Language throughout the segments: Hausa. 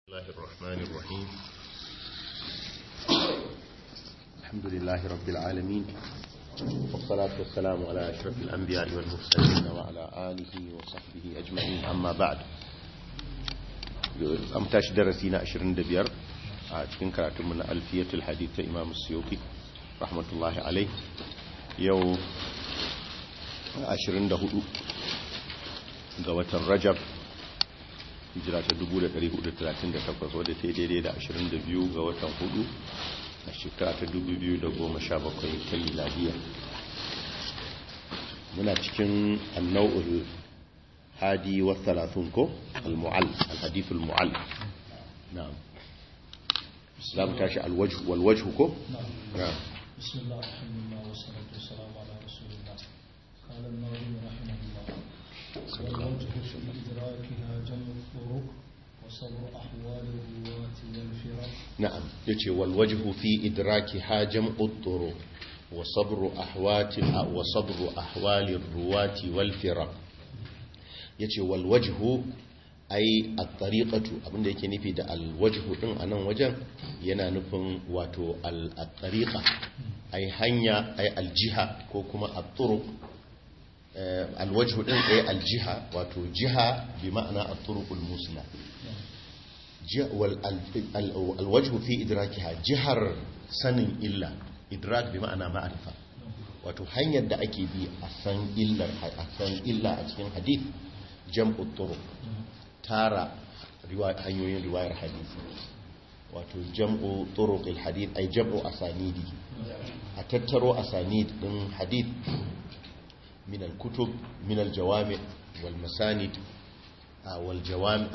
الله الرحمن الرحيم الحمد لله رب العالمين والصلاة والسلام على أشرف الأنبياء والمرسلين وعلى آله وصحبه أجمعين أما بعد أمتاش درسينا أشرين دبير أتكن كراتم من ألفية الحديث إمام السيوطي رحمة الله عليه يو أشرين دهدو قوة الرجب hijira ta 1438 wadda ta yi daidai da 22 ga watan hudu a shekara ta 2017 ta miladiya muna cikin annau'ul hadi wa thalathun ko al-mu'al al-hadith al-mu'al na'am za mu tashi al-wajh wal wajh ko na'am بسم الله الحمد لله والصلاة والسلام على رسول الله قال النووي رحمه الله والوجه في إدراكها جمع الطرق وصبر أحوال الرواة والفرق نعم يجي والوجه في إدراكها جمع الطرق وصبر أحوات وصبر أحوال الرواة والفرق يجي والوجه أي الطريقة abin da yake nufi da alwajhu din anan wajen yana nufin wato al-tariqa ai hanya ai aljiha ko kuma at-turuq alwajhu din ai aljiha wato jiha bi ma'ana at-turuqul musla alwajhu fi idrakiha jihar sanin illa idrak bi ma'ana ma'arifa wato hanyar da ake bi a san illar a san illa a cikin hadith jam'u turuq tara hanyoyin riwayar hadisi wato jam'u turuq alhadith ay jam'u asanidi a tattaro asanid din hadith min alkutub min aljawami wal masanid والجوام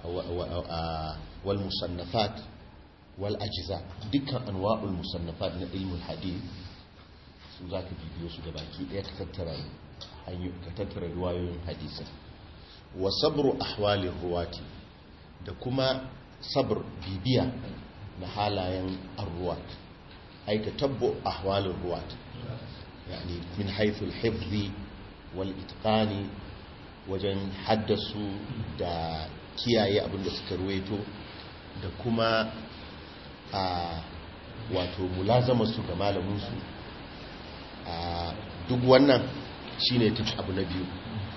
والمصنفات والأجزاء دكا أنواع المصنفات من علم الحديث su za ka bibiyo su gabaki ɗaya ka tattara ruwayoyin hadisa wa sabru ahwalin ruwati da kuma sabr bibiya na halayen arruwat ai ka tabbo ahwalin ruwat yani min haithul hifzi wal itqani wajen haddasu da kiyaye abinda suka ruwaito da kuma a wato mulazama su ga malaminsu a duk wannan shine ta abu na biyu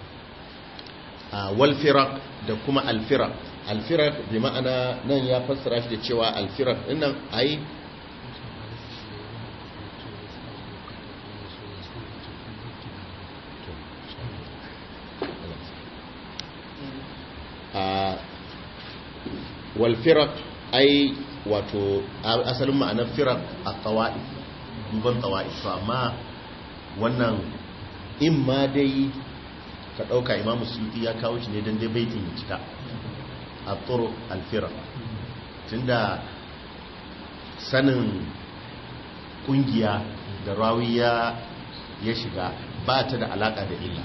a walfirak da kuma alfirak alfirak bi ma'ana nan ya fassara shi da cewa alfirak dinnan ai walfirak ai wato asalin ma'anar firak a tawa'i duban tawa'i to amma wannan in ma dai ka ɗauka imamu suyuti ya kawo shi ne don dai baitin ya cika a tsoro alfirak tun da sanin ƙungiya da rawiya ya shiga ba ta da alaƙa da illa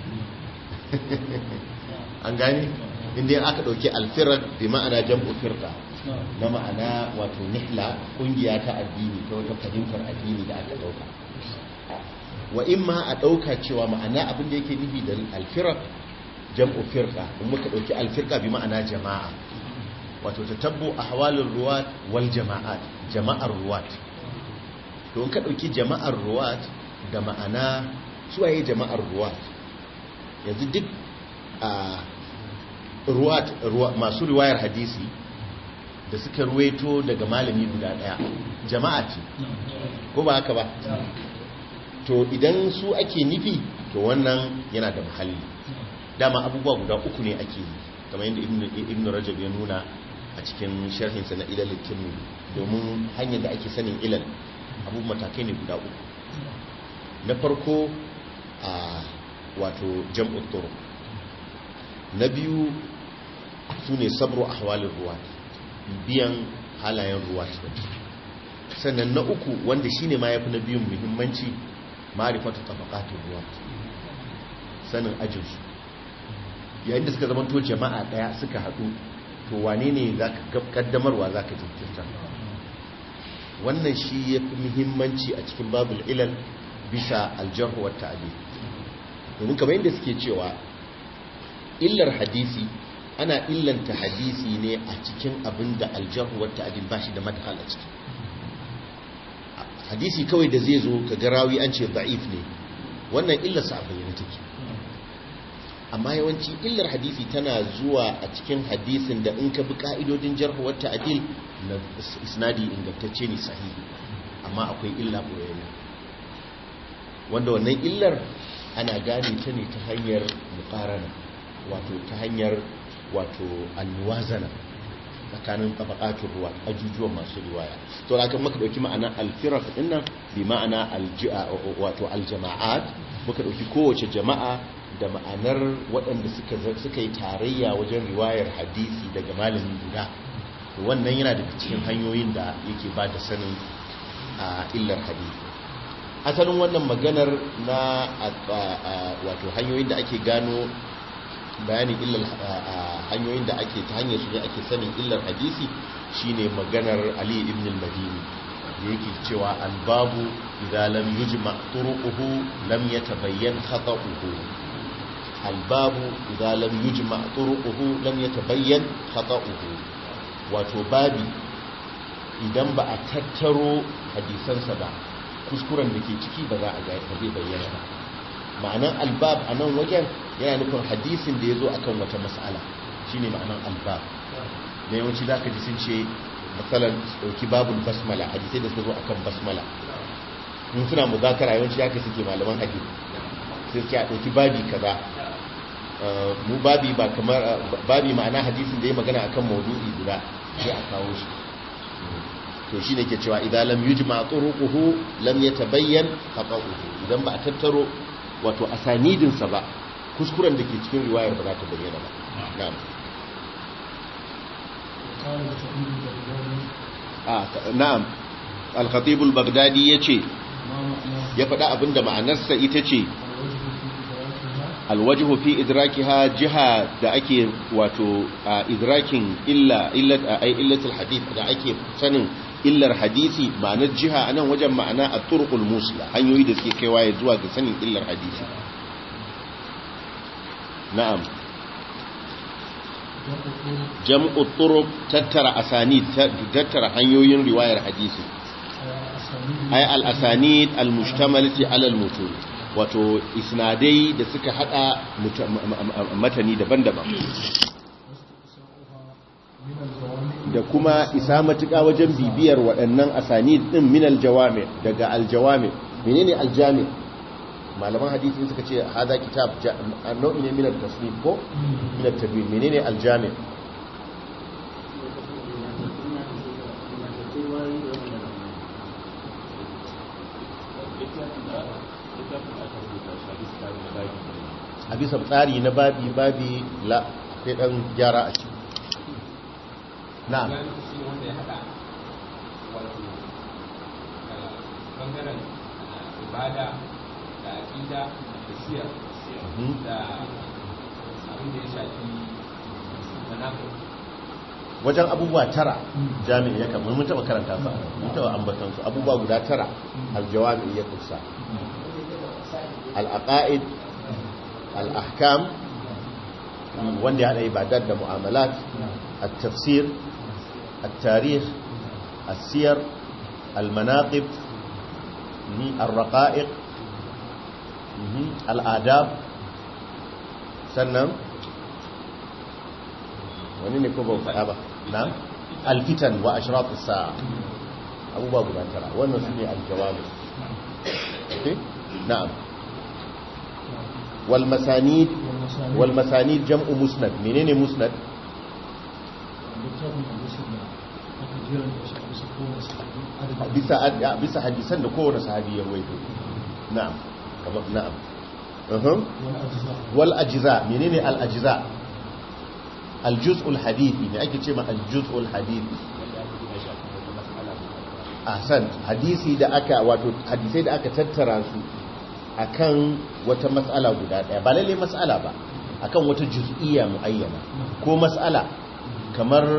an gani inda aka dauki alfirar bi ma'ana jam'u firqa na ma'ana wato nihla kungiya ta addini ta wata fahimtar addini da aka dauka wa imma a dauka cewa ma'ana abin da yake nufi da alfirar jam'u firqa in muka dauki alfirqa bi ma'ana jama'a wato tatabbu ahwalur ruwat wal jama'at jama'ar ruwat to in ka dauki jama'ar ruwat da ma'ana suwaye jama'ar ruwat yanzu duk a masu riwayar hadisi da suka ruwaito daga malami guda daya jama'a ce ko ba haka ba to idan su ake nufi to wannan yana da muhalli dama abubuwa guda uku ne ake yi kamar yadda ibn rajab ya nuna a cikin sharhinsa na ilal tirmidhi domin hanyar da ake sanin ilal abubuwan matakai ne guda uku na farko a wato jam'ut turuq na biyu su ne sabro a hawalin ruwa biyan halayen ruwa sannan na uku wanda shi ne ma ya fi na biyun muhimmanci marifata tabakatun ruwa sanin ajinsu yayin da suka zamanto jama'a daya suka haɗu to wane ne za ka kaddamarwa za ka jinkirta wannan shi ya fi muhimmanci a cikin babul ilal bisa aljarhu wata ta'adi domin kamar yadda suke cewa illar hadisi ana illanta hadisi ne a cikin abin da aljarhu wata adil ba shi da madhal a ciki hadisi kawai da zai zo ka ga rawi an ce da'if ne wannan illarsa a bayyana take amma yawanci illar hadisi tana zuwa a cikin hadisin da in ka bi ka'idodin jarhu wata adil na isnadi ingantacce ne sahihi amma akwai illa ɓoyayya wanda wannan illar ana gane ta ne ta hanyar muƙarana wato ta hanyar wato almuwazana tsakanin tabakatun ruwa ajujuwan masu riwaya to haka muka dauki ma'ana alfiraq din nan bi ma'ana wato aljama'at muka dauki kowace jama'a da ma'anar waɗanda suka suka yi tarayya wajen riwayar hadisi daga malamin guda wannan yana daga cikin hanyoyin da yake ba da sanin illar hadisi asalin wannan maganar na wato hanyoyin da ake gano bayanin illar hanyoyin da ake ta hanyar su ne ake sanin illar hadisi shine maganar Ali ibn al-Madini da yake cewa albabu idza lam yujma turuquhu lam yatabayyan khata'uhu albabu idza lam yujma turuquhu lam yatabayyan khata'uhu wato babi idan ba a tattaro hadisansa ba kuskuren da ke ciki ba za a ga zai bayyana ba ma'anan albab a nan wajen yana nufin hadisin da ya zo akan wata mas'ala shine ma'anan albab da yawanci za ka ji sun ce matsalar ɗauki babul basmala hadisai da suka zo akan basmala in suna muzakara yawanci ya suke malaman hadisi sai suke a ɗauki babi kaza mu babi ba kamar babi ma'ana hadisin da ya magana akan maudu'i guda sai a kawo shi to shine ke cewa idan lam yujma turuquhu lam yatabayyan khata'uhu idan ba a tattaro wato asanidin sa ba kuskuren da ke cikin riwayar ba za ta bayyana ba na'am ah na'am al-khatib al-baghdadi yace ya faɗa abinda ma'anarsa ita ce alwajhu fi idrakiha jiha da ake wato idrakin illa illat ay illatul hadith da ake sanin illar hadisi ma'anar jiha anan wajen ma'ana at-turqul musla hanyoyi da suke kaiwa ya zuwa ga sanin illar hadisi na'am jam'u turuq tattara asanid tattara hanyoyin riwayar hadisi ay al-asanid al-mushtamalati ala al-mutun wato isnadai da suka hada matani daban-daban da kuma isa matuƙa wajen bibiyar waɗannan asani ɗin min aljawami daga aljawami menene aljami malaman hadisi suka ce hada kitab nau'i ne min al-tasnif ko min al-tadwin menene aljami a bisa tsari na babi babi la akwai ɗan gyara a ciki na'am bangaren ibada da aƙida da siyar da abin da ya shafi manafi wajen abubuwa tara jami'i ya kamar mun taba karanta su mun taba ambatan su abubuwa guda tara aljawami ya kusa al-aqaid al-ahkam wanda ya hada ibadat da mu'amalat at-tafsir at-tarikh as-siyar al-manaqib الرقائق الآداب sannan wani ne ko ba faɗa ba na alfitan wa ashraf as-sa'a abubuwa guda tara wannan su ne aljawabi na'am wal masanid wal masanid jam'u musnad menene musnad bisa bisa hadisan da kowane sahabi ya rawaito na'am kamar na'am uhum wal ajza menene al ajza al juz'ul hadithi ne ake cewa al juz'ul hadithi ahsan hadisi da aka wato hadisai da aka tattara su akan wata mas'ala guda daya ba lalle mas'ala ba akan wata juz'iyya muayyana ko mas'ala kamar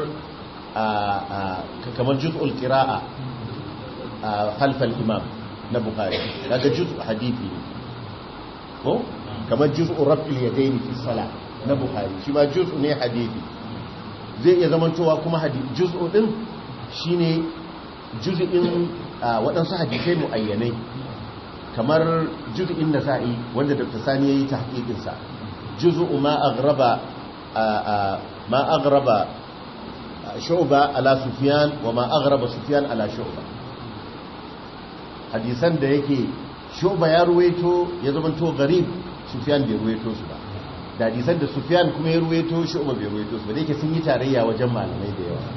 kamar juz'ul qira'a halfal imam na bukhari daga juz'u hadithi ne ko kamar juz'u raf'il yadayn fi salat na bukhari shi ma juz'u ne hadisi zai iya zamantowa kuma hadisi juz'u din shine juz'in a, waɗansu hadisai muayyanai kamar juz'in nasa'i wanda dr sani yayi tahqiqin sa juz'u ma aghraba a, a, ma aghraba shu'ba ala sufyan wa ma aghraba sufyan ala shu'ba hadisan da yake shu'ba ya ruwaito ya zamanto garib sufyan bai ruwaito su ba da hadisan da sufyan kuma ya ruwaito shu'ba bai ruwaito su ba da yake sun yi tarayya wajen malamai da yawa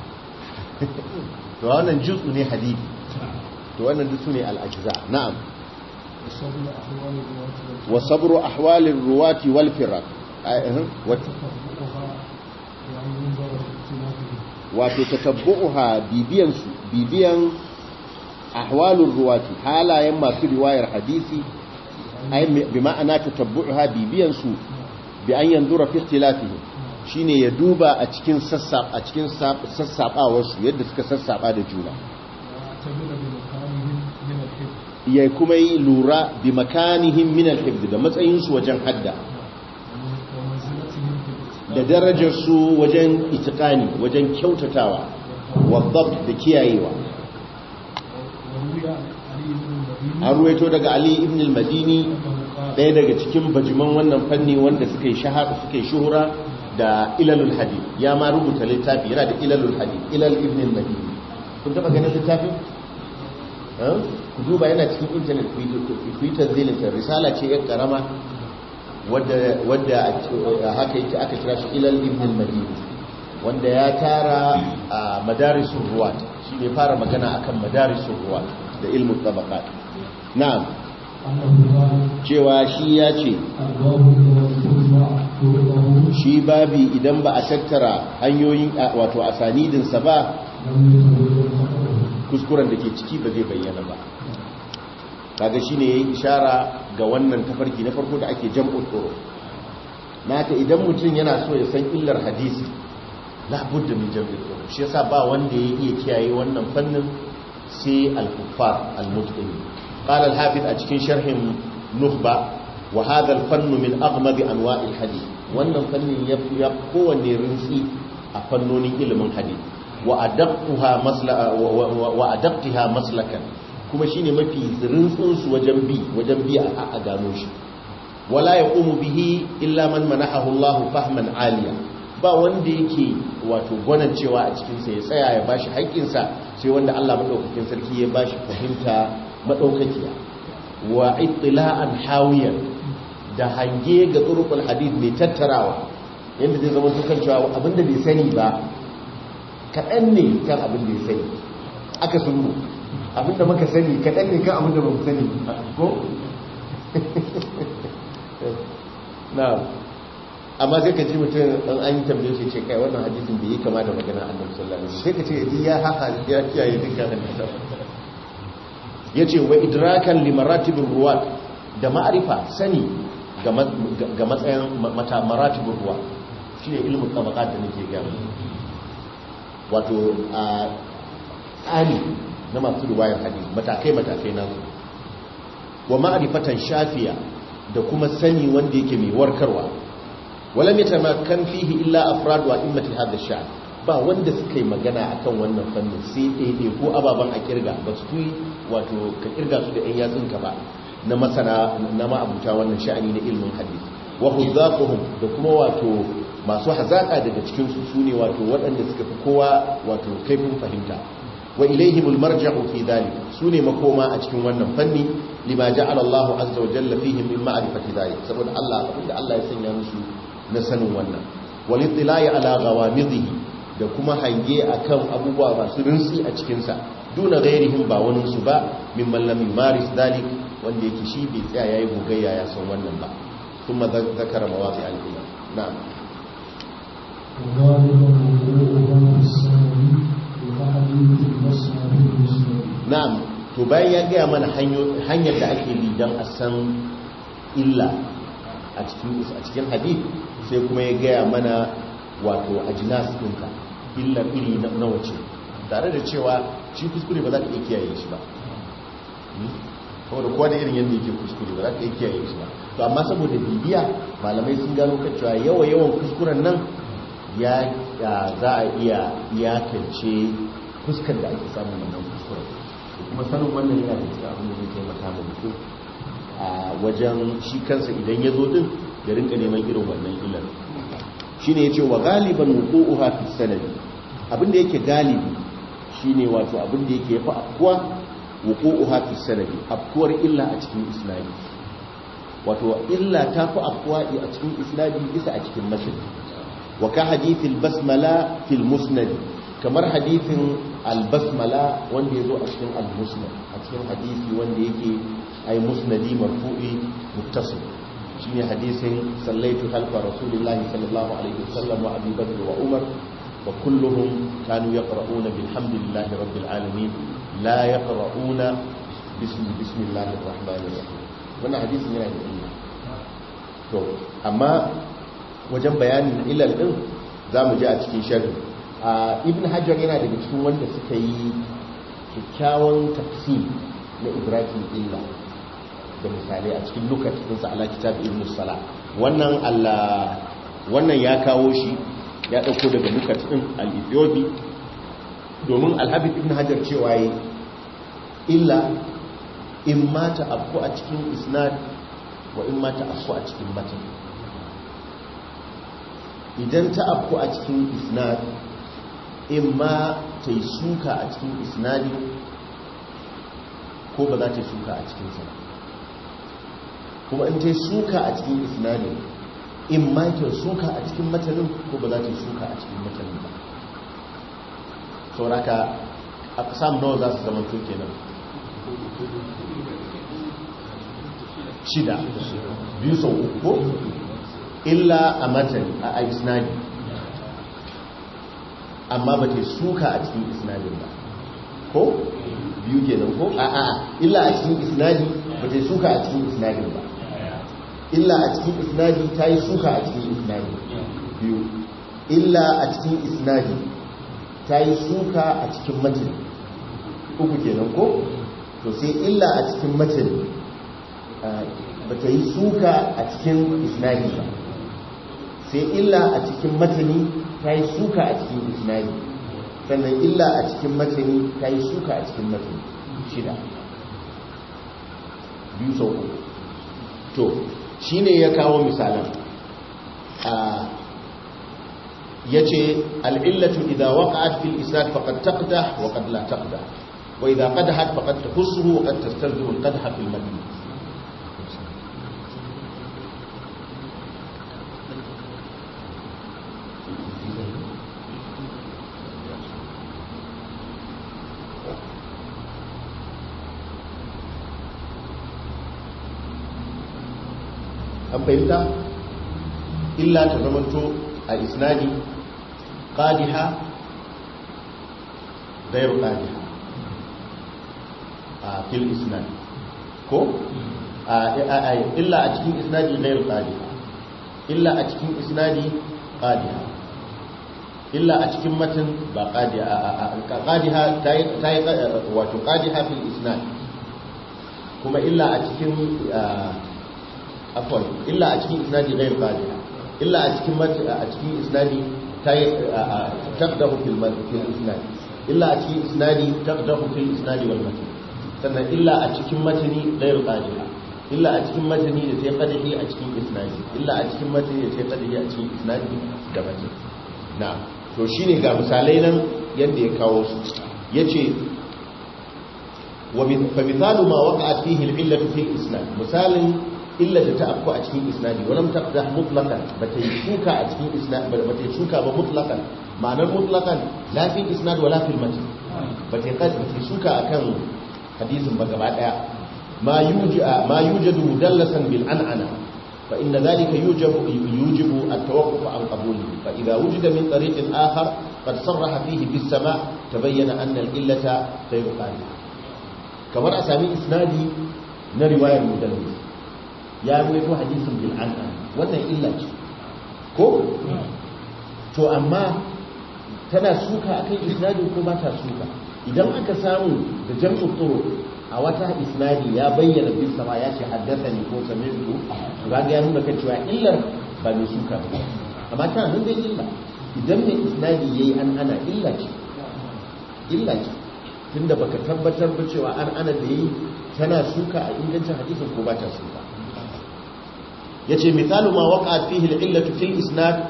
to wannan juz'u ne hadisi to wannan duk sune al-ajza na'am وصبر أحوال الرواة wa sabru ahwalir ruwati wal firaq وتتبعها وأن ينظر في اختلافهم wato tatabbu'uha bibiyan su bibiyan ahwalur ruwati halayen masu riwayar hadisi ay bi ma'ana tatabbu'uha bibiyan su bi an yanzura fi ikhtilafihim shine ya duba a cikin sassab a cikin sassabawar su yadda suka sassaba da juna واعتبر بمكانهم من الحفظ ya kuma yi lura bi makanihim min al-hifd da matsayin su wajen hadda ومنزلتهم في الاتقان da darajar su wajen itiqani wajen kyautatawa wa dhabt da kiyayewa وروي عن علي بن المديني an ruwaito daga ali ibn al-madini أنه قال ɗaya daga cikin bajiman wannan fanni wanda suka yi shahara suka yi shuhura da ilalul hadith ya ma rubuta littafi yana da ilalul hadith ilal ibn al-madini kun taba ganin littafin Eh? ku duba yana cikin internet ku yi- ku yi tanzilinta risala ce yan karama wadda wadda a- haka yake aka kira shi ilal ibn al-madini wanda ya tara a madarisun ruwat shi ne fara magana akan madarisun ruwat da ilmin tabaqat na'am أنه قال cewa shi ya ce الباب الذي تجمع طرقه shi babi idan ba a tattara hanyoyin a- wato asanidinsa ba لم يتبين خطره kuskuren da ke ciki ba zai bayyana ba kaga shine yayi ishara ga wannan tafarki na farko da ake jam'ul tsoro naka idan mutum yana so ya san illar hadisi la budda min jam'ul tsoro shi yasa ba wanda ya iya kiyaye wannan fannin sai al-kuffar al-mutqin qala al-hafiz a cikin sharhin nukhba wa hadha al-fann min aghmad anwa' al-hadith wannan fannin ya ya kowanne rinsi a fannonin ilimin hadith wa adaqquha masla wa- wa wa adaqqiha maslakan kuma shine mafi rintsin su wajen bi wajen bi a a gano shi wala yaqumu bihi illa man manahahu Allahu fahman aliya ba wanda yake wato gwanan cewa a cikin sa ya tsaya ya bashi haƙƙin sa sai wanda Allah madaukakin sarki ya bashi fahimta madaukakiya wa ittila'an hawiyan da hange ga turuqul hadith mai tattarawa yanda zai zama dukan cewa abinda bai sani ba kaɗan ne kan abin da ya sani aka sunu abinda muka sani kaɗan ne kan abinda ba mu sani ko? na amma sai ka ji mutum ɗan an yi tambaye shi ce kai wannan hadisin bai yi kama da magana annabi sallallahu alaihi wasallam sai ka ce ya haka ya kiyaye dukkan hadisan yace wa idrakan li maratibir ruwat da ma'arifa sani ga ma- ga matsayin mata maratibir ruwat shine ilmu tabaqat da nake gaya muku. wato a tsari na masu riwayar hadisi matakai-matakai na su wa ma'arifatan shafiya da kuma sani wanda yake mai warkarwa wala mai tamakan fihi illa afrad wa immati hadha sha ba wanda suka yi magana akan wannan fannin sai ɗaiɗai ko ababen a kirga ba su fi wato ka kirga su da ɗan yatsunka ba na masana na ma'abuta wannan sha'ani na ilmin hadisi wa huzzaquhum da kuma wato masu hazaka daga cikin su sune wato waɗanda suka fi kowa wato kaifin fahimta wa ilaihimul marja'u fi dhalik sune makoma a cikin wannan fanni lima ja'ala Allahu azza wa jalla fihim min ma'rifati dhalik saboda Allah abinda Allah ya sanya musu na sanin wannan wal ittila'i ala ghawamidhihi da kuma hange akan abubuwa masu rinsi a cikin sa duna ghairihim ba wani su ba mimman lam yumaris dhalik wanda yake shi bai tsaya yayi gogayya ya san wannan ba ثم ذكر مواضع الإيمان نعم وغالبا وقوعها في السنة وأحاديث المسند المسند na'am to bayan ya gaya mana hanyar da ake bi don a san illa a cikin a cikin hadith sai kuma ya gaya mana wato ajnas ɗinka illa iri na na wace tare da cewa shi kuskure ba za ka iya kiyaye shi ba saboda kowa da irin yadda yake kuskure ba za ka yi kiyaye shi ba to amma saboda bibiya malamai sun gano kan cewa yawa yawan kuskuren nan ya za a iya iyakance fuskar da ake samun wannan kuskuren kuma sanin wannan yana da cikin abin da zai taimaka ma mutum a wajen shi kansa idan ya zo din ya rinka neman irin wannan illar shine yace wa galiban wuqu'uha fi sanadi abin da yake galibi shine wato abin da yake yafi afkuwa wuqu'uha fi sanadi afkuwar illa a cikin isnadi wato illa ta fi afkuwa a cikin isnadi bisa a cikin masjid wa ka hadithil basmala fil musnad kamar hadithin al-basmala wanda yazo a cikin al-musnad a cikin hadisi wanda yake ay musnadi marfu'i muttasil shine hadisin sallaitu khalfa rasulillahi sallallahu alaihi wasallam wa abi bakr wa umar wa kulluhum kanu yaqra'una bilhamdillahi rabbil alamin la yaqra'una bismi bismillahir rahmanir rahim wannan hadisin yana da illa to amma wajen bayanin ilal din zamu ji a cikin sharhi ibn hajar yana daga cikin wanda suka yi kyakkyawan tafsir na ibrahim illa da misalai a cikin lukat ɗinsa ala kitab ibn sala wannan allah wannan ya kawo shi ya ɗauko daga lukat ɗin al-ethiopi domin alhabib ibn hajar cewa yi illa in mata afku a cikin isnad wa in mata afku a cikin matan idan ta afku a cikin isnad in ma ta yi suka a cikin isnadi ko ba za ta yi suka a cikin sa kuma in ta yi suka a cikin isnadin in ma ta suka a cikin matanin ko ba za ta yi suka a cikin matanin ba sauraka a kasam nawa za su zama to kenan shida biyu sau uku ko illa a matani a isnadi amma ba ta suka a cikin isnadin ba ko biyu kenan ko a a illa a cikin isnadi ba ta suka a cikin isnadin ba illa a cikin isnadi ta yi suka a cikin isnadi biyu illa a cikin isnadi ta yi suka a cikin matin uku kenan ko to sai illa a cikin matin ba ta yi suka a cikin isnadi ba sai illa a cikin matani ta yi suka a cikin isnadi sannan illa a cikin matani ta yi suka a cikin matani shida biyu sau uku to shi ne ya kawo misalan ya ce al'illatu idan waƙa'at fil isnad faƙad taqda wa qad la taqda wa idan qadahat faqad tahussuhu wa qad tastalzimu al-qadha fil madina an fahimta illa ta zamanto a isnadi qadiha gairu qadiha a fil isnadi ko illa a cikin isnadi gairu qadiha illa a cikin isnadi qadiha illa a cikin matan ba qadiha qadiha tayi wato qadiha fil isnad kuma illa a cikin afwan illa a cikin isnadi ghayr qadiha illa a cikin a cikin isnadi tay taqdahu fil fil isnad illa a cikin isnadi taqdahu fil isnadi wal matan sannan illa a cikin matani ghayr qadiha illa a cikin matani da sai qadihi a cikin isnadi illa a cikin matani da sai qadihi a cikin isnadi da matan na to shine ga misalai nan yanda ya kawo su yace wa fa mithalu ma waqa'at fihi al-illatu fil isnad misalin illa da ta afko a cikin isnadi walam taqdah mutlaqan bata yi shuka a cikin isnad bata yi shuka ba mutlaqan ma'anar mutlaqan la fi isnad wala fil matn bata yi bata yi shuka akan hadisin ba gaba daya ma yuji ma yujadu mudallasan bil an'ana fa inna dhalika yujibu yujibu at-tawaqquf an qabulihi fa idha wujida min tariqin akhar qad sarraha fihi bis sama' tabayyana anna al-illata ghayru qadiha kamar a sami isnadi na riwayar mudallis ya ruwaito hadisin bil'an'an wannan illa ce ko to amma tana suka akan isnadin ko ba ta suka idan aka samu da jam'u turu a wata isnadi ya bayyana bin sama ya ce haddasa ne ko same su ga ya nuna kan cewa illar ba mai suka ba amma ta nan dai illa idan mai isnadi yayi an ana illa ce illa ce tunda baka tabbatar ba cewa an ana da yi tana suka a ingancin hadisin ko ba ta suka yace misalu ma waqa'at fihi al-illatu fil isnad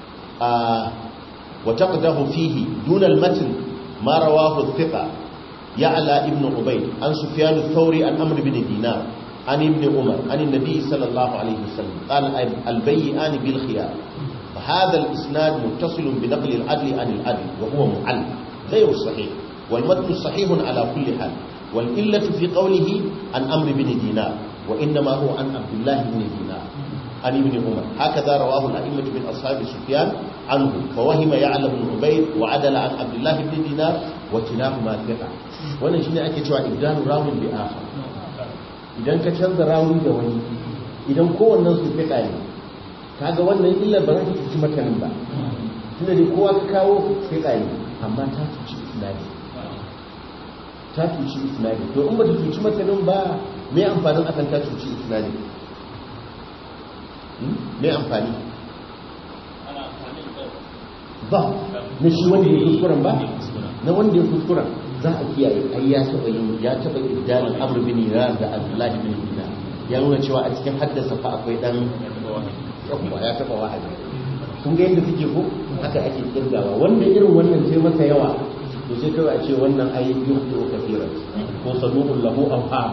wa taqdahu fihi dun al-matn ma rawahu thiqa ya'la ibn ubayd an sufyan ath-thawri an amr ibn dinar an ibn umar an an-nabi sallallahu alayhi wasallam qala al-bay'an bil khiyar فهذا الإسناد متصل بنقل العدل عن العدل وهو معل غير صحيح والمتن صحيح على كل حال والإلة في قوله عن أمر بن دينار وإنما هو عن عبد الله بن دينار عن ابن عمر هكذا رواه الأئمة من أصحاب سفيان عنه فوهم يعلم بن عبيد وعدل عن عبد الله بن دينار وكلاهما ثقة wannan shine ake cewa ibdalu rawun bi akhar idan ka canza rawun da wani idan kowannen su fiqa ne kaga wannan illar ba za ta cuci matanin ba tunda dai kowa ka kawo fiqa ne amma ta cuci isnadi ta cuci isnadi to in ba ta cuci matanin ba me amfanin akan ta cuci isnadi me amfani ba na shi wanda ya kuskuren ba na wanda ya kuskuren za a kiyaye ai ya taba yin ya taba iddanin amr bin iran da abdullahi bin dinar ya nuna cewa a cikin haddasa fa akwai dan yawa ya taba wahabi kun ga yadda suke ko haka ake kirgawa wanda irin wannan sai masa yawa to sai kawai a ce wannan ai yuhdu kafiran ko saduqul lahu awham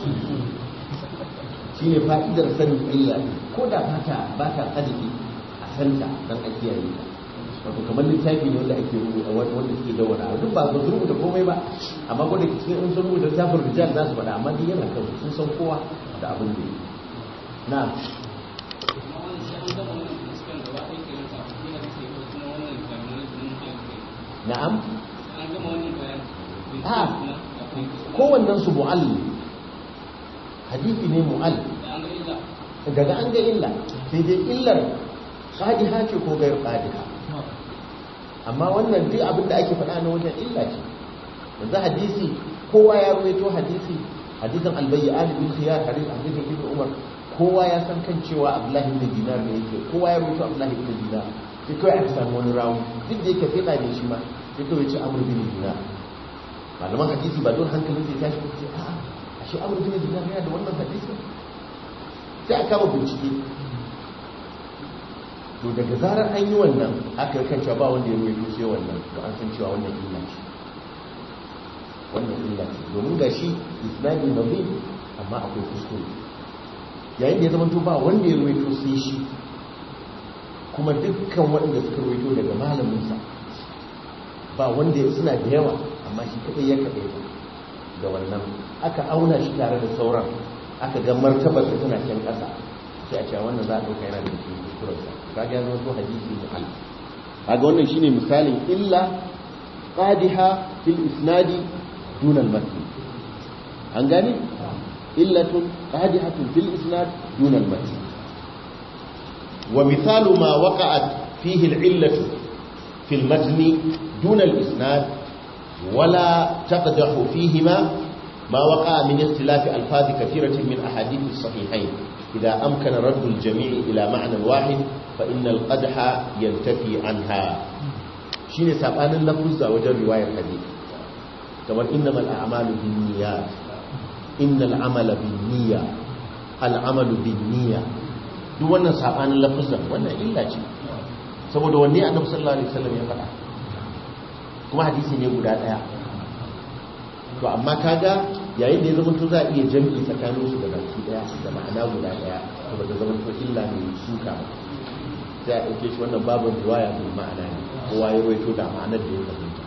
shine fa'idar sanin illa ko da bata bata kadibi a santa dan a kiyaye ta wato kamar littafi ne wanda ake rubuta wanda suke dawara duk ba su rubuta komai ba amma ko da cikin in sun rubuta littafin rijal za su faɗa amma duk yana kan sun san kowa da abin da na na'am a kowannen su mu'all hadisi ne mu'all daga an ga illa sai dai illar qadiha ce ko gairu qadiha amma wannan duk abin da ake faɗa na wajen illa ce yanzu hadisi kowa ya ruwaito hadisi hadisin albayyan bin khiyar hadisin ibn umar kowa ya san kan cewa abdullahi ibn dinar ne yake kowa ya ruwaito abdullahi ibn dinar sai kawai aka samu wani rawu duk da yake fiɗa ne shi ma sai kawai ce amur bin dinar malaman hadisi ba don hankalin sai tashi ce a a shi amur bin dinar yana da wannan hadisi sai a kama bincike to daga zarar an yi wannan aka kan cewa ba wanda ya ruwaito sai wannan to an san cewa wannan illa ce wannan illa ce domin ga shi islami nabi amma akwai kuskure yayin da ya zama to ba wanda ya ruwaito sai shi kuma dukkan waɗanda suka ruwaito daga malaminsa ba wanda suna da yawa amma shi kaɗai ya kaɗai da wannan aka auna shi tare da sauran aka ga martabar da tana can ƙasa sai a cewa wannan za a ɗauka yana da cikin kuskurarsa kaga ya zama to hadisi mu'al kaga wannan shine misalin illa qadiha fil isnadi dun al matn an gane illatun qadihatun fil isnad dun al matn wa mithalu ma waqa'at fihi al illatu fil matn dun al isnad ولا تقدح فيهما ما وقع من اختلاف ألفاظ كثيرة من أحاديث الصحيحين إذا أمكن رد الجميع إلى معنى واحد فإن القدح ينتفي عنها شين سابان اللفظ وجر رواية الحديث كما إنما الأعمال بالنيات إن العمل بالنية العمل بالنية duk wannan sabanin lafazan wannan illa ce saboda wanne annabi sallallahu alaihi wasallam ya faɗa kuma hadisi ne guda daya to amma kaga yayin da ya zama to za a iya jami'i tsakanin su da baki daya da ma'ana guda daya to ba ta zama to illa ne suka ba sai a ɗauke shi wannan babin riwaya bil ma'ana ne kowa ya rawaito da ma'anar da ya fahimta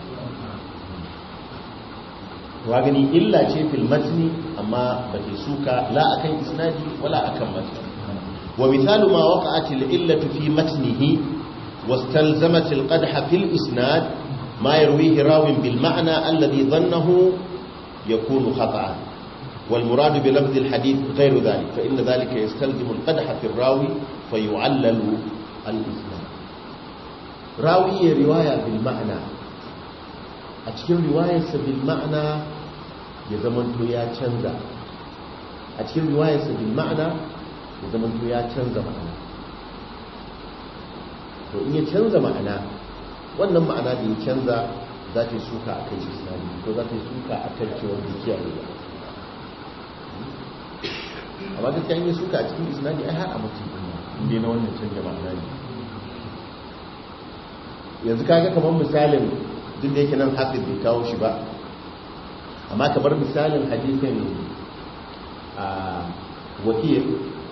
wa gani illa ce fil matni amma ba ta suka la akan isnadi wala akan matni wa mithalu ma waqa'at al illatu fi matnihi wastalzamat al qadha fil isnad ما يرويه راو بالمعنى الذي ظنه يكون خطأ والمراد بلفظ الحديث غير ذلك فإن ذلك يستلزم القدح في الراوي فيعلل الإسلام راوي رواية بالمعنى a cikin riwayarsa bil ma'ana ya zamanto ya canza a cikin riwayarsa bil ma'ana ya zamanto ya canza ma'ana to in ya canza ma'ana wannan ma'ana da ya canza za ta yi suka a kan isnadi ko za ta yi suka a kan cewar dukiya ne ba amma gaskiya in yi suka a cikin isnadi ai har a mutum inda na wannan canja ma'ana ne yanzu kaga kamar misalin duk da yake nan hafiz bai kawo shi ba amma kamar misalin hadisin a wakil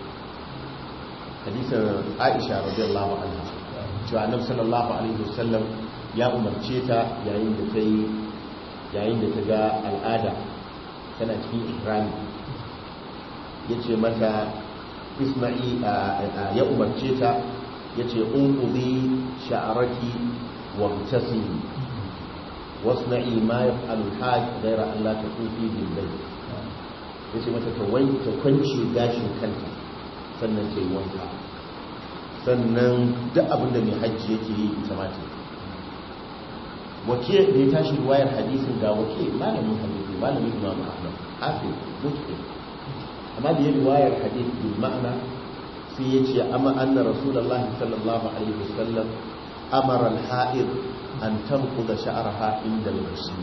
hadisin aisha radiyallahu anha cewa annabi sallallahu alaihi wasallam ya umarce ta yayin da ta yi yayin da ta ga al'ada tana cikin ihrami yace mata isma'i ya umarce ta yace unqudi sha'raki wa tasimi wasna'i ma yaf'alu al-hajj ghayra an la taqufi bil bayt yace mata ta wanke ta kwance gashin kanta sannan ta yi wanka sannan duk abinda mai hajji yake yi ita ma ta wake da ya tashi ruwayar hadisin ga wake malamin hadisi malamin imam ahmad hafiz mutqin amma da ya riwayar hadith bil ma'ana sai ya ce amma anna rasulullahi sallallahu alaihi wasallam amara al-ha'id an tanquda sha'raha inda al-ghusl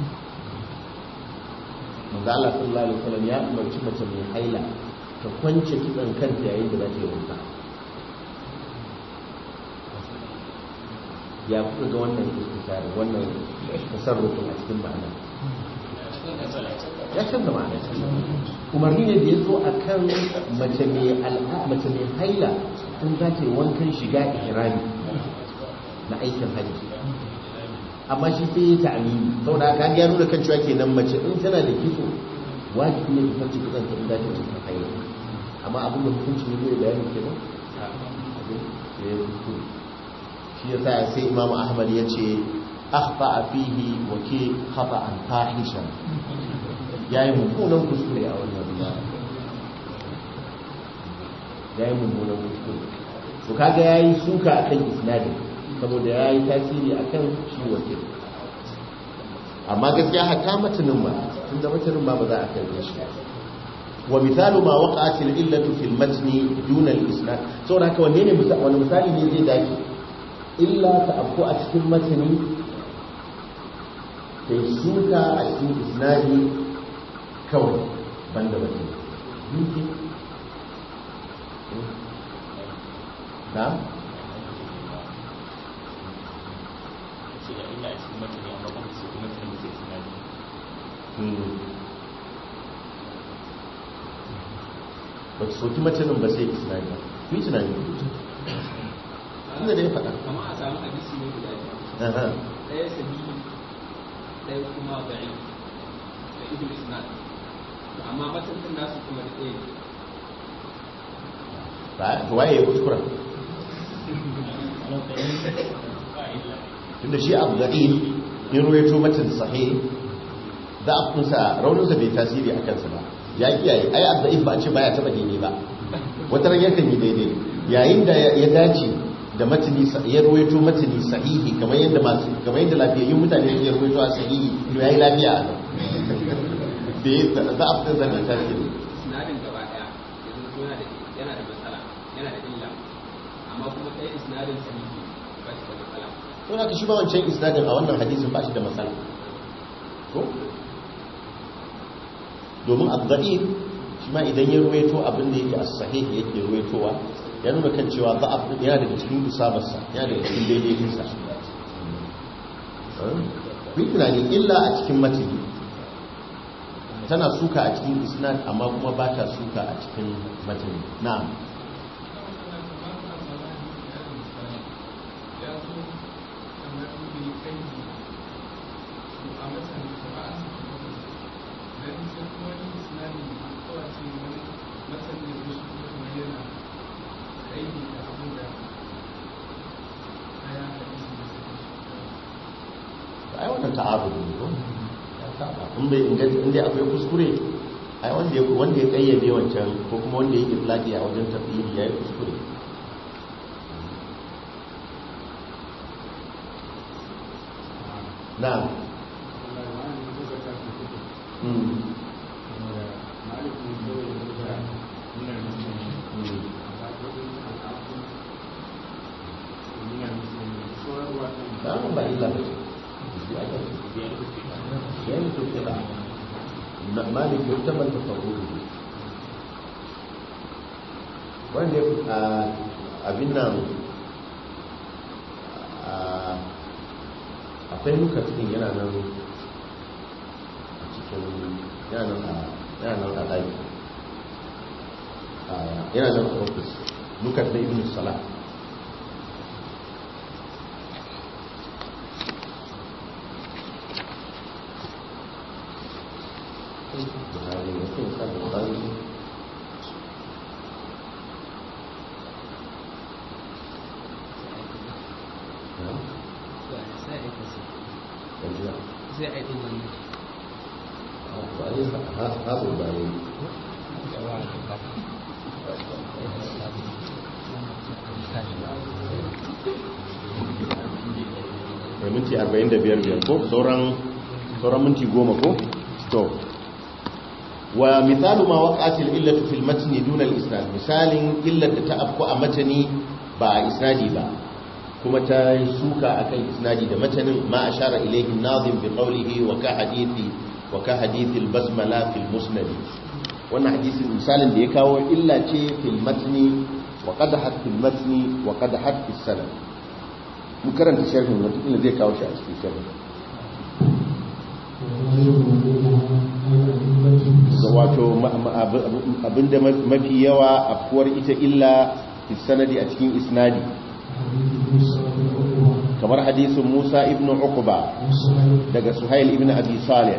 manzo Allah sallallahu alaihi wasallam ya umarci mace mai haila ta kwance kitsan kanta yayin da za ta yi wanka ya kuka ga wannan istikari wannan tasarrufin a cikin ma'ana ya canza ma'ana umarni ne da ya zo a kan mace mai haila in za ta yi wankan shiga ihrami na aikin hajji amma shi sai ya ta'amini sau da aka ya nuna kan cewa kenan mace in tana da kitso wajibi ne ta farci kitson ta in za ta yi cikin haila amma abin da hukunci ne zai bayani kenan abin da ya fito shi ya sa sai imam ahmad ya ce akhta fihi wa ke khata'an fahishan yayi mummunan kuskure a wannan ruwa yayi mummunan kuskure to kaga yayi suka akan isnadin saboda yayi tasiri akan shi wakil amma gaskiya hatta matanin ma tunda matanin ma ba za a kai shi wa misalu ma waqa'at al-illatu fil matni duna al-isnad saboda haka wanne ne wani misali ne zai dace illa ta afko a cikin matani ta yi suka a cikin isnadi kawai banda matani na? ba ta soki matanin ba sai isnadi ba ku yi tunani inda da ya faɗa kama a samu hadisi ne guda biyu ɗaya sahihi ɗaya kuma da'i da ibn isnad amma matakin nasu kuma da ɗaya ba waye ya kuskura tunda shi abu da'il in ruwaito matan sahih da akunsa rauninsa bai tasiri a kansa ba ya kiyaye ai abu ba a ce baya taba daidai ba wata ran yakan yi daidai yayin da ya dace da matani ya ruwaito matani sahihi kamar yadda masu kamar yadda lafiyayyun mutane ya ruwaito a sahihi to yayi lafiya a nan da ya za a fitar da tasiri isnadin gaba ɗaya yanzu yana da yana da matsala yana da illa amma kuma ɗaya isnadin sahihi ba shi da matsala to na shi ba wancan isnadin a wannan hadisin ba shi da matsala ko domin abda'if shi ma idan ya ruwaito abin da yake as-sahih yake ruwaitowa ya nuna kan cewa ba a yana daga cikin isabarsa yana daga cikin daidaitinsa kun tunani illa a cikin matini tana suka a cikin isnad amma kuma ba ta suka a cikin matini na'am ai wannan ta'arud ne ko in bai inda akwai kuskure ai wanda ya wanda ya kayyade wancan ko kuma wanda ya itlaqi a wajen tafsiri yayi kuskure na'am ba illa ba يعني تبقى مالك يحتمل تصوره wanda ya abin nan akwai nuka cikin yana nan a cikin yana nan a ɗaki yana nan a ofis nuka da ibn salah Bukhari mungkin kan Bukhari sai a yi wannan Habu bayi mai minti 45 biyar ko sauran sauran minti goma ko to wa misalu ma waqatil illatu fil matni duna al isnad misalin illar da ta afku a matani ba a isnadi ba kuma ta suka akan isnadi da matanin ma ashara ilayhi an-nazim bi qawlihi wa ka hadithi wa ka hadithi al-basmala fil musnad wannan hadisin misalin da ya kawo illa ce fil matni wa qadahat fil matni wa qadahat fis sanad mu karanta sharhin wata illa zai kawo shi a cikin sharhin wato abinda mafi yawa afuwar ita illa fi sanadi a cikin isnadi kamar hadisin Musa ibn Uqba daga Suhail ibn Abi Salih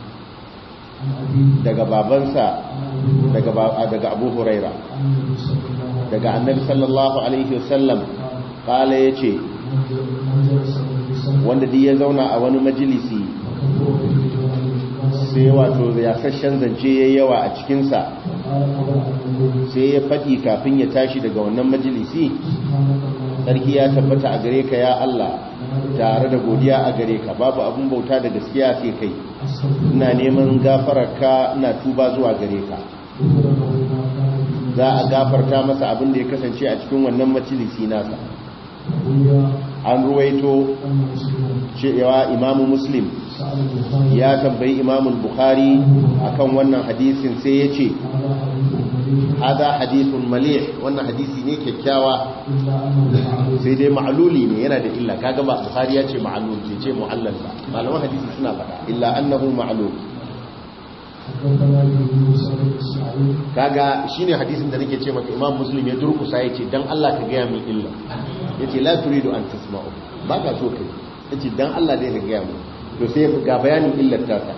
daga babansa daga daga Abu Huraira daga Annabi sallallahu alaihi wasallam kala yace wanda duk ya zauna a wani majalisi sai wato yasashen zance ya yawa a cikinsa sai ya faɗi kafin ya tashi daga wannan majalisi sarki ya tabbata a gare ka ya Allah tare da godiya a gare ka babu abin bauta da gaskiya sai kai ina neman gafararka ina tuba zuwa gare ka za a gafarta masa abin da ya kasance a cikin wannan majalisi nasa an ruwaito cewa imamu muslim ya tambayi imamu bukhari akan wannan hadisin sai ya ce hada hadisun malih wannan hadisi ne kyakkyawa sai dai ma'aluli ne yana da illa kaga ba bukhari ya ce ma'alul ke ce mu'allal ba malaman hadisi suna faɗa illa annahu ma'alul kaga shine hadisin da nake ce maka imam muslim ya durkusa ya ce dan Allah ka gaya min illa ya ce la turidu an tasma'u ba ka so kai ya ce dan Allah dai ka gaya min to sai ga bayanin illar ta ta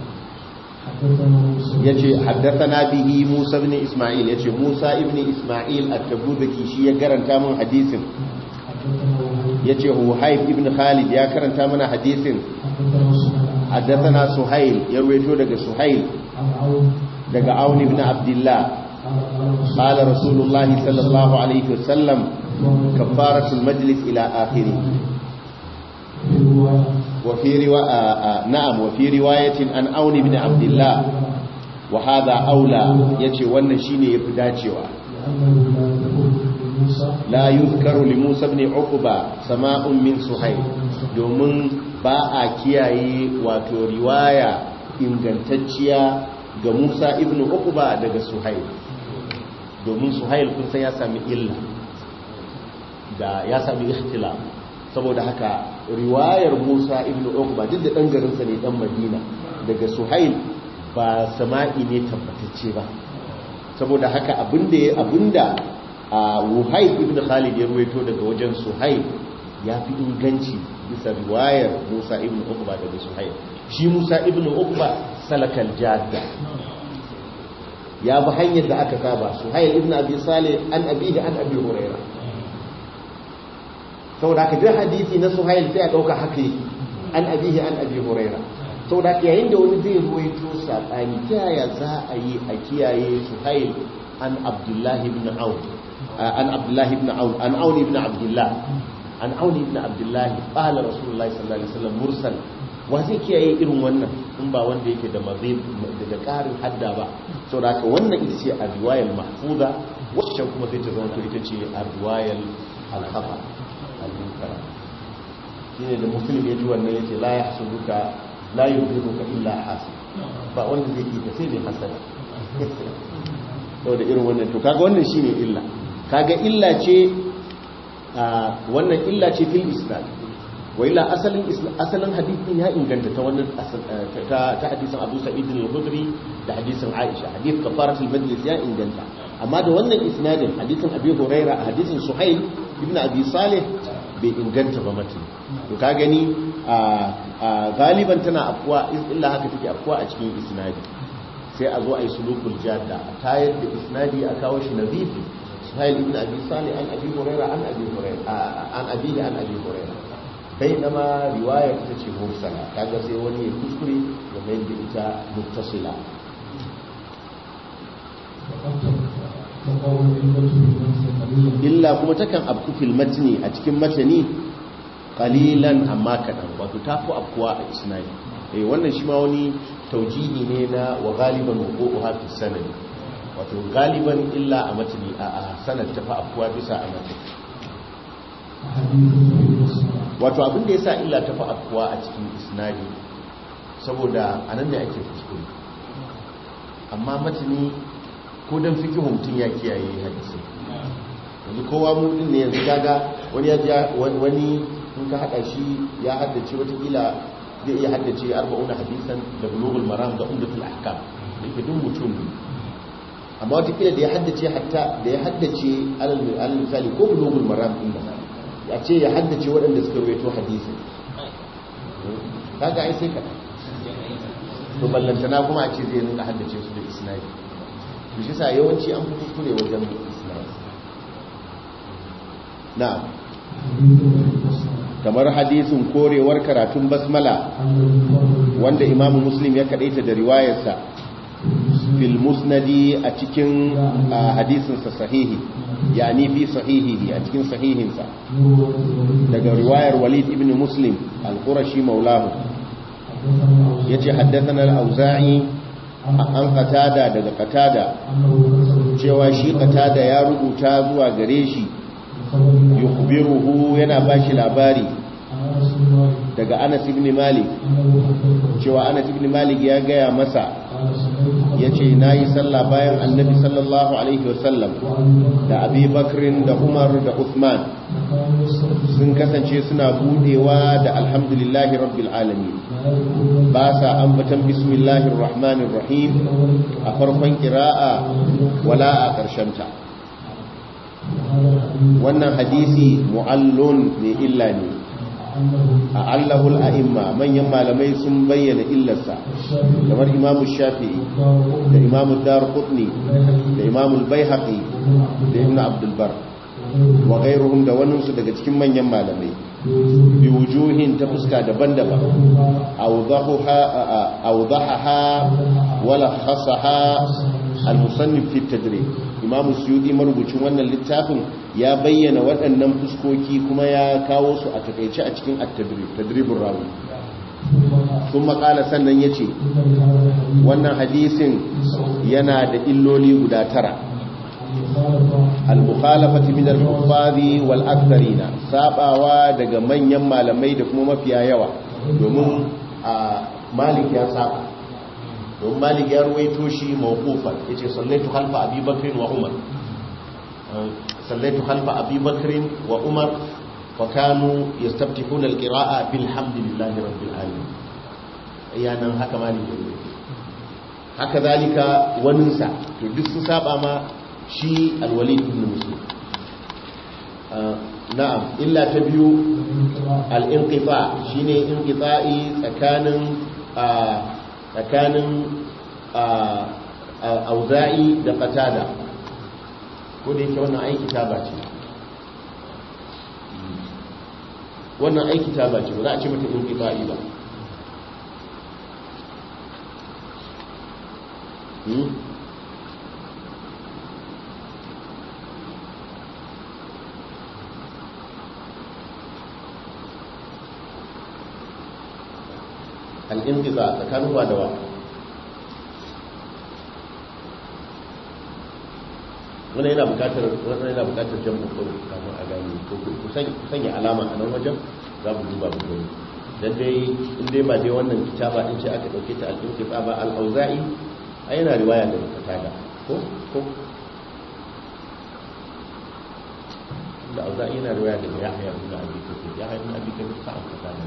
ya ce haddathana bihi musa ibn isma'il ya ce musa ibn isma'il at-tabuzaki shi ya karanta min hadisin ya ce huhaib ibn khalid ya karanta mana hadisin haddathana suhail ya ruwaito daga suhail daga aun ibn abdullah قال رسول الله صلى الله عليه وسلم كفارة المجلس إلى آخره وفي رواية نعم وفي رواية عن أون بن عبد الله وهذا أولى يتي ونشيني يفداتيوا لا يذكر لموسى بن عقبة سماء من سهيل domin ba a kiyaye wato riwaya ingantacciya ga Musa ibn Uqba daga Suhail domin Suhail kun san ya sami illa da ya sami ikhtilaf saboda haka riwayar Musa ibn Uqba duk da dan garin sa ne dan Madina daga Suhail ba sama'i ne tabbatacce ba saboda haka abinda abinda Wuhaib ibn Khalid ya ruwaito daga wajen Suhail ya fi inganci bisa riwayar Musa ibn Uqba daga Suhail shi Musa ibn Uqba salakal jadda ya bi hanyar da aka saba Suhail ibn Abi Salih an abihi an Abi Hurairah saboda haka duk hadisi na Suhail sai a dauka haka yake an abihi an Abi Hurairah saboda haka yayin da wani zai ruwaito sabani ta yaya za a yi a kiyaye Suhail an Abdullah ibn Auf an Abdullah ibn Auf an Aun ibn Abdullah an Aun ibn Abdullah qala Rasulullah sallallahu alaihi wasallam mursal wa zai kiyaye irin wannan in ba wanda yake da mazib da ƙarin hadda ba saboda haka wannan ita ce a riwayar mahfuza wacce kuma sai ta zama to ita ce a riwayar al-hafa al-munkara shine da muslim ya ji wannan yace la yahsuduka la yudhibuka illa hasib ba wanda zai yi ka sai mai hasada saboda irin wannan to kaga wannan shine illa kaga illa ce wannan illa ce fil islam wa illa asalin asalin hadisin ya inganta ta wannan ta ta hadisin Abu Sa'id al-Khudri da hadisin Aisha hadith kafarat al-majlis ya inganta amma da wannan isnadin hadisin Abi Huraira a hadisin Suhail ibn Abi Salih bai inganta ba mutum to ka gani a galiban tana afkuwa illa haka take afkuwa a cikin isnadi sai a zo a yi sulukul jadda a tayar da isnadi a kawo shi nazifi suhail ibn abi salih an abi huraira an abi huraira an abi an abi huraira bainama riwayar ita ce mursala kaga sai wani ya kuskure ya mai da ita muttasila illa kuma takan abku fil matni a cikin matani qalilan amma kadan wato tafi afkuwa a isnadi eh wannan shi ma wani taujihi ne na wa galiban wuqu'uha fi sanad wato galiban illa a matni a sanad tafi afkuwa bisa a matni wato abin da yasa illa tafi afkuwa a cikin isnadi saboda anan ne ake kuskure amma matni ko dan fikihu mutun ya kiyaye hadisi yanzu kowa mu din ne yanzu kaga wani ya wani in ka hada shi ya haddace watakila zai iya haddace arba'una hadisan da bulugul maram da umdatul ahkam da ke dun mutum ne amma watakila da ya haddace hatta da ya haddace alal misali ko bulugul maram din nan ya ce ya haddace waɗanda suka rawaito hadisin kaga ai sai ka to ballantana kuma a ce zai rinka haddace su da isnadi to shi sa yawanci an fi kuskure wajen isnadi na'am kamar hadisin korewar karatun basmala wanda imamu muslim ya kadaita da riwayarsa fil musnadi a cikin hadisinsa sahihi yani fi sahihihi a cikin sahihinsa daga riwayar walid ibn muslim al-qurashi maulahu yace haddathana al-auza'i an qatada daga qatada cewa shi qatada ya rubuta zuwa gare shi yukhbiruhu yana bashi labari daga Anas ibn Malik cewa Anas ibn Malik ya gaya masa yace nayi sallah bayan Annabi sallallahu alaihi wasallam da Abi Bakr da Umar da Uthman sun kasance suna budewa da alhamdulillahi rabbil alamin ba sa ambatan bismillahir rahmanir rahim a farkon qira'a wala a ƙarshen ta wannan hadisi mu'allun mai illa ne a allahul a'imma manyan malamai sun bayyana illarsa kamar imamu shafi'i da imamu dar qutni da imamu baihaqi da ibn abdulbar wa gairuhum da waninsu daga cikin manyan malamai bi wujuhin ta fuska daban-daban awdahaha wala khasaha al-musannif fi tadrib imam suyudi marubucin wannan littafin ya bayyana waɗannan fuskoki kuma ya kawo su a takaice a cikin at-tadrib tadribur rawi sun makala sannan ya ce wannan hadisin yana da illoli guda tara al-mukhalafati min al-huffazi wal aktharina sabawa daga manyan malamai da kuma mafiya yawa domin malik ya saba don malik ya ruwaito shi mawqufan yace sallaitu khalfa abi bakr wa umar sallaitu khalfa abi bakr wa umar fa kanu yastaftihuna alqira'a bilhamdillahi rabbil alamin ayanan haka malik ya ruwaito haka zalika waninsa to duk su saba ma shi alwalid ibn muslim na'am illa ta biyu al-inqita shine inqita'i tsakanin tsakanin auza'i da qatada ko da yake wannan aiki taba ce wannan aiki taba ce ba za a ce mata inqita'i ba al'inqiza tsakanin wa da wa wannan yana bukatar wannan yana bukatar jan kokoro kamar a gani ko ku sanya alama a nan wajen za mu duba mu gani dan dai in dai ba dai wannan kitaba din ce aka dauke ta al-inqiza ba al-auza'i ai yana riwaya da katada ko ko da auza'i yana riwaya da yahya ibn abi kathir yahya ibn abi kathir sa'an katada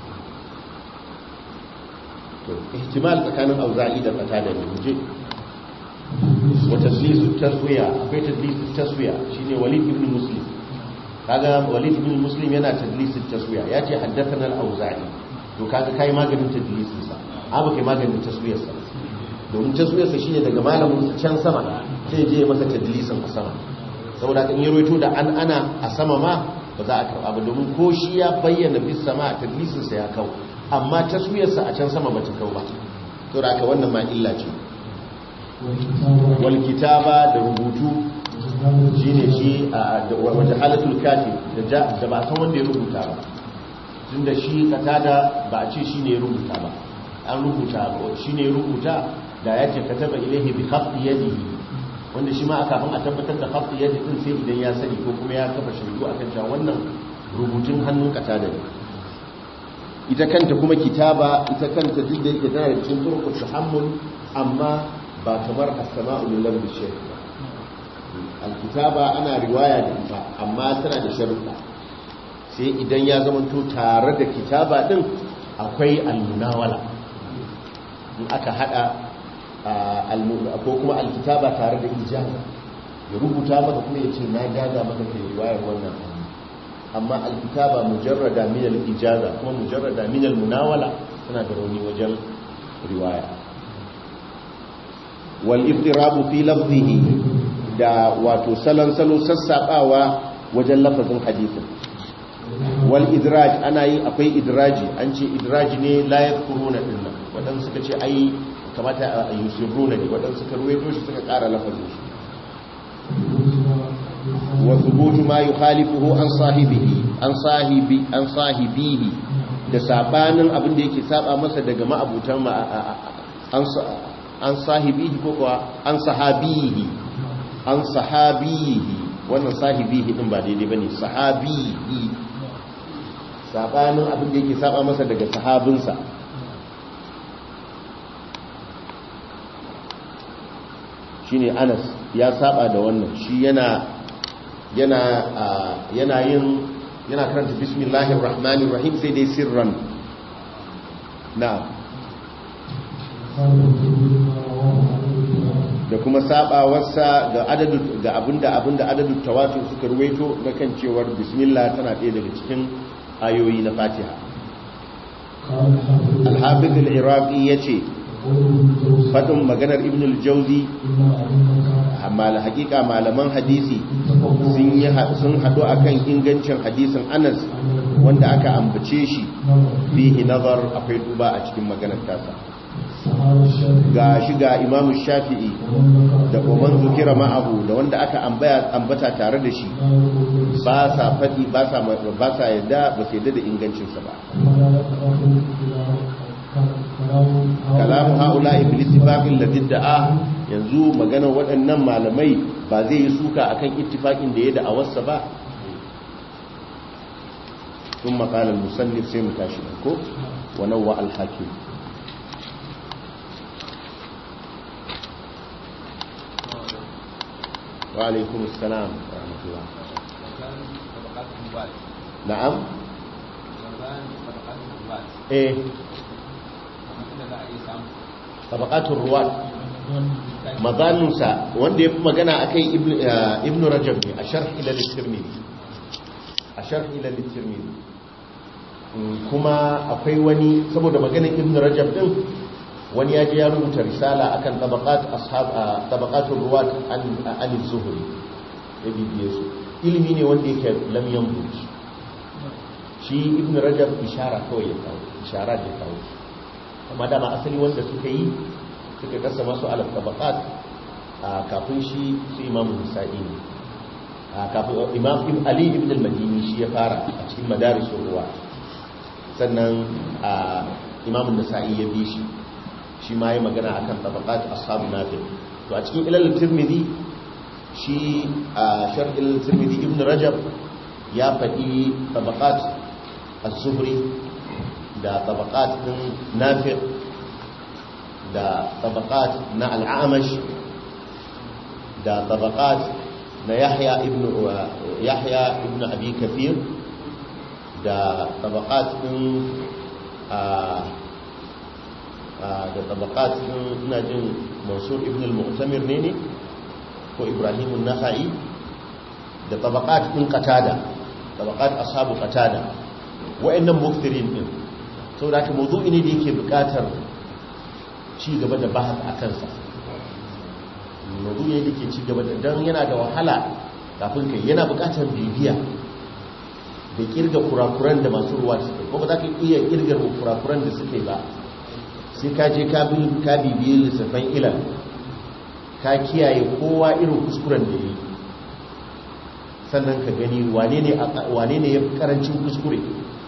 to ihtimal tsakanin auza'i da katada ne muje wa tadlisu taswiya akwai tadlisu taswiya shine walid ibn muslim kaga walid ibn muslim yana tadlisu taswiya yace haddathana al-auza'i to kaga kai maganin tadlisin sa abu kai maganin taswiyar sa domin taswiyar sa shine daga malamin sa can sama sai je masa tadlisin a sama saboda kan yi roito da an ana a sama ma ba za a karba ba domin ko shi ya bayyana bis sama tadlisin sa ya kau amma taswiyar sa a can sama ba ta kau ba to da wannan ma illa ce wal kitaba da rubutu shine shi a wajen halatul katib da ba san wanda ya rubuta ba tun da shi katada ba a ce shi ne ya rubuta ba an rubuta shi ne ya rubuta da ya ce kataba ilahi bi khafdi yadihi wanda shi ma aka kafin a tabbatar da khafdi yadi din sai idan ya sani ko kuma ya kafa shaidu akan cewa wannan rubutun hannun katada ne ita kanta kuma kitaba ita kanta duk da yake tana da cikin turkul tahammul amma ba kamar as-sama'u lil lambi shaykh alkitaba ana riwaya da ita amma tana da sharuɗa sai idan ya zamanto tare da kitaba din akwai almunawala in aka hada ko kuma alkitaba tare da ijaza ya rubuta maka kuma ya ce na gaza maka ke riwayar wannan amma alkitaba mujarrada min al-ijaza kuma mujarrada min al-munawala tana da rauni wajen riwaya wal iftirabu fi lafzihi da wato salon salo sassaɓawa wajen lafazin hadisin wal idraj ana yi akwai idraji an ce idraji ne layar kuruna din nan waɗansu suka ce ai kamata a yusiruna ne waɗansu suka ruwaito shi suka ƙara lafazin shi wa thubutu ma yukhalifuhu an sahibihi an sahibi an sahibihi da sabanin abin da yake saba masa daga ma'abutan an an sahibihi ko kuwa an sahabihi an sahabihi wannan sahibihi din ba daidai bane sahabihi sabanin abin da yake saba masa daga sahabinsa shine Anas ya saba da wannan shi yana yana yana yin yana karanta bismillahir rahmanir rahim sai dai sirran na'am da kuma sabawarsa ga adadu ga abinda abinda adadu tawatur suka ruwaito na kan cewar bismillah tana ɗaya daga cikin ayoyi na Fatiha al-hafiz al-iraqi yace fadin maganar ibn al-jawzi amma la hakika malaman hadisi sun yi sun hadu akan ingancin hadisin Anas wanda aka ambace shi fihi nazar akwai duba a cikin maganar tasa ga shi ga imamu shafi'i da kuma zukira ma'abu da wanda aka ambata tare da shi ba sa faɗi ba sa yadda ba su yadda da ingancinsa ba kalamu haula iblis ittifaqin ladin da'a yanzu maganar waɗannan malamai ba zai yi suka akan ittifaqin da ya da awarsa ba ثم قال المصنف سيم تاشي ko ونوى الحاكم وعليكم السلام ورحمة الله نعم ايه طبقات الرواة mazaninsa wanda ya fi magana a kai ibn rajab ne a sharh ila littirmidhi a sharh ila littirmidhi kuma akwai wani saboda maganar ibn rajab din wani ya je ya rubuta risala akan tabaqat ashab tabaqatur ruwat an an zuhri ya bibiye su ilimi ne wanda yake lam yanbuj shi ibn rajab ishara kawai ya kawo ishara da kawo amma dama asali wanda suka yi suka kasa masu alaf tabaqat kafin shi su imamu nisa'i ne kafin imam ibn ali ibn al-madini shi ya fara a cikin madarisul ruwat sannan imamun nasa'i ya bi shi shi ma yi magana akan tabaqat ashabu nafi to a cikin ilal tirmidhi shi a sharh ilal tirmidhi ibn rajab ya faɗi tabaqat az-zuhri da tabaqat din nafi da tabaqat na al-amash da tabaqat na yahya ibn yahya ibn abi kathir da tabaqat din da tabaqat din ina jin mansur ibn al-mu'tamir ne ne ko ibrahim an-nakhai da tabaqat din qatada tabaqat ashabu qatada wa'annan muftirin din saboda haka mawdu'i ne da yake buƙatar ci gaba da bahas a kansa mawdu'i ne da yake ci gaba da dan yana da wahala kafin kai yana buƙatar bibiya da kirga kurakuran da masu ruwa suke ko ba za ka iya kirga kurakuran da suke ba sai ka je ka bibiye lissafan ilal ka kiyaye kowa irin kuskuren da yi sannan ka gani wane ne ya fi karancin kuskure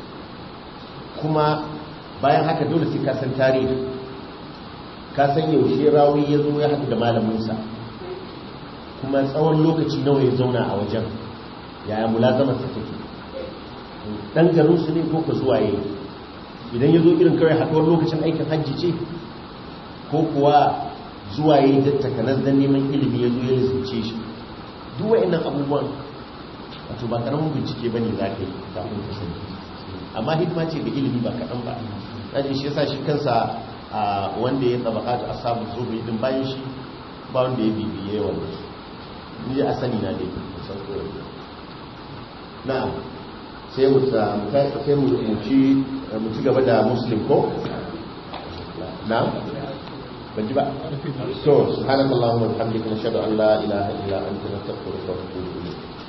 kuma bayan haka dole sai ka san tarihi ka san yaushe rawi ya zo ya haɗu da malaminsa kuma tsawon lokaci nawa ya zauna a wajen yaya mulazamarsa take ɗan garinsu ne ko ka zuwa yi idan ya zo irin kawai haɗuwar lokacin aikin hajji ce ko kuwa zuwa yi da takanar don neman ilimi ya zo ya lissace shi duk wa'annan abubuwan wato ba karamin bincike ba ne za ka yi kafin ka sani amma hidima ce ga ilimi ba kaɗan ba ɗan shi yasa shi kansa a wanda ya tsabaka ta asabu zuwa din bayan shi ba wanda ya bibiye wanda su ni a sani na dai san koyar na'am sai mu sai mu ci mu ci gaba da muslim ko na'am ban ji ba to subhanakallahumma wa bihamdika nashhadu an la ilaha illa anta nastaghfiruka wa natubu ilayk